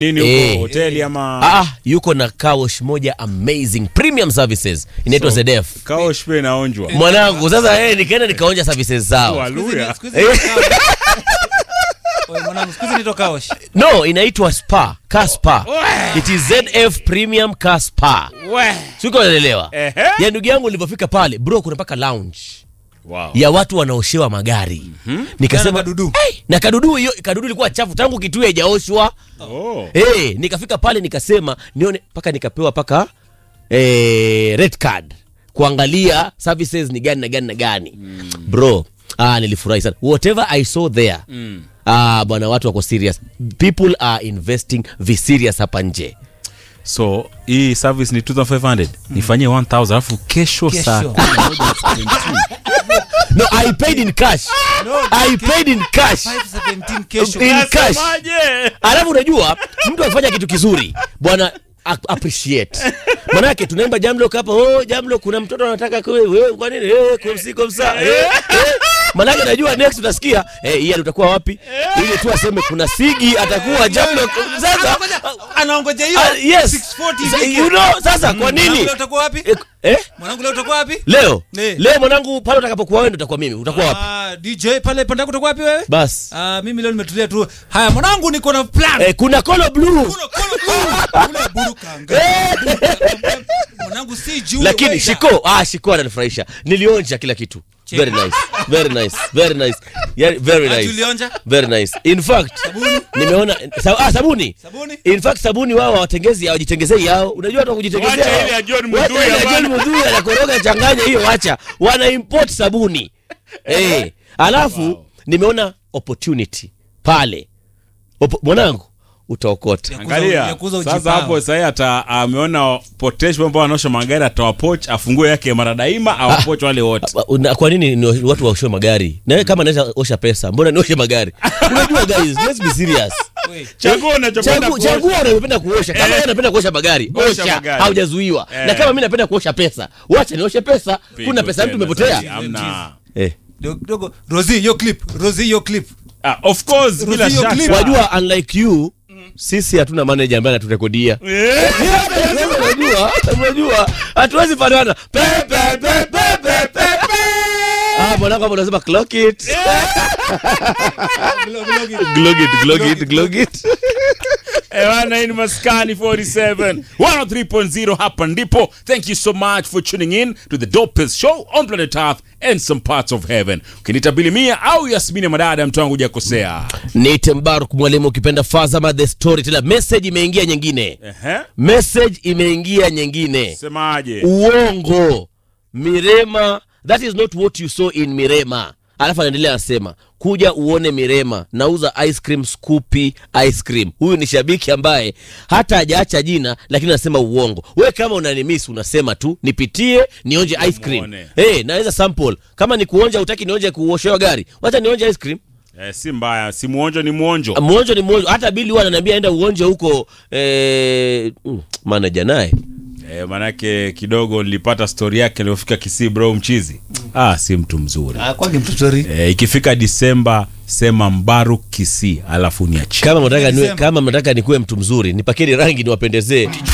nini huko Eh. hoteli ama ah, yuko na kawosh moja amazing premium services inaitwa So, ZDF kaosh pia inaonjwa mwanangu sasa eh, nikaenda nikaonja services zao Haleluya. Siku hizi ni- siku hizi ni kaosh. Oye, mwanangu, siku hizi nito kaosh. no inaitwa spa car spa it is ZF premium car spa We. siko unaelewa Ehe. ya ndugu yangu nilivyofika pale bro kuna mpaka lounge Wow. ya watu wanaoshewa magari Na nikasema kadudu. hey, na kadudu hiyo kadudu ilikuwa chafu tangu kitu haijaoshwa Oh. hey, nikafika pale nikasema nione mpaka nikapewa paka eh, red card kuangalia services ni gani na gani na gani bro ah, nilifurahi sana whatever i saw there ah, bwana watu wako serious people are investing vi serious hapa nje so hii service ni 2500 nifanyie 1000 alafu kesho Kesho. saa kumi na moja na 17. no i paid in cash No, i paid in cash 517 kesho. In cash. Nasemaje? alafu unajua mtu akifanya kitu kizuri bwana a- appreciate manake tunaimba jamlok hapa oh, jamlok kuna mtoto anataka kwe wewe kwa nini eh, komsi komsa eh, eh. manake najua next utasikia eh, ian utakuwa wapi ili tu aseme kuna sigi atakuwa jamlok sasa Anaongoja hiyo ah, yes 640 Sa- hivi. you know sasa kwa Mwanangu, nini leo utakuwa wapi? eh, eh? Mwanangu leo utakuwa wapi? leo Eh. leo mwanangu pale utakapokuwa wewe ndo utakuwa mimi utakuwa wapi Ah, DJ pale pande yako utakuwa wapi wewe? bas Ah, mimi leo nimetulia tu. Haya mwanangu niko na plan. eh, kuna kolo blue Kula, kula, kula. Kula burukanga. Mwanangu si juu. lakini wewe. shiko ah, shiko ananifurahisha nilionja kila kitu very nice very nice very nice yeah, very Ah, nice tulionja? very nice in fact nimeona sa, ah, sabuni Sabuni? in fact sabuni wao hawatengezi hawajitengezei yao unajua hata kujitengezea Wacha wao. ile ya John Wacha Mudhui ile ya bana. John Mudhui anakoroga changanya hiyo wacha wana import sabuni eh alafu nimeona opportunity pale Opo, mwanangu utaokota angalia ya kuuza sasa ujipao. hapo sahii ata ameona potential ambao wanaosha magari atawapoch afungue yake mara daima awapoch wale wote Ba- una- kwa nini ni watu waoshe magari nawe kama naweza osha pesa mbona nioshe magari unajua guys let's be serious Wait. chagua unachopenda Chagu- kuosha. chagua unayopenda kuosha kama wewe unapenda kuosha magari Osha osha magari. haujazuiwa Eh. na kama mimi napenda kuosha pesa wacha nioshe pesa Pigo kuna pesa ya mtu tena umepotea zaidi, hamna. eh. Dogo- dogo. Rosie, hiyo clip. Rosie, hiyo clip. Ah, of course bila Ruzio shaka clip. wajua unlike you sisi hatuna manager ambaye anaturekodia Eh. Sasa unajua unajua hatuwezi fanana Pe, pe, pe, pe, pe, pe, pe. ah mwanangu hapo unasema clock it glog it glog it glog it Ewana hii ni Maskani 47 103.0 hapa ndipo. Thank you so much for tuning in to the dopest show on planet Earth and some parts of heaven. Ukiniita Bilimia au Yasmini Madada, mtu wangu hujakosea. Nite Mbaruk mwalimu ukipenda Fazama the storyteller. Message imeingia nyingine, Ehe. message imeingia nyingine. Semaje? Uongo, Mirema, that is not what you saw in Mirema. Alafu anaendelea anasema, kuja uone Mirema, nauza ice cream Scoopy ice cream. Huyu ni shabiki ambaye hata hajaacha jina, lakini anasema uongo. We kama unanimisi unasema tu nipitie nionje ice cream. Muone. Hey, naweza sample kama ni kuonja, utaki nionje kuoshewa gari, wacha nionje ice cream. Eh, si mbaya, si muonjo ni muonjo. mwonjo ni mwonjo hata bili huwa ananiambia enda uonje huko eh, mm, manaja naye Eh, manake kidogo nilipata story yake aliyofika Kisii bro mchizi. Ah, si mtu mzuri. Ah, kwake mtu sorry. Eh, ikifika Disemba sema Mbaruk Kisii alafu niachie. kama mnataka niwe, Nilisema. kama mnataka nikuwe mtu mzuri nipakeni rangi niwapendezee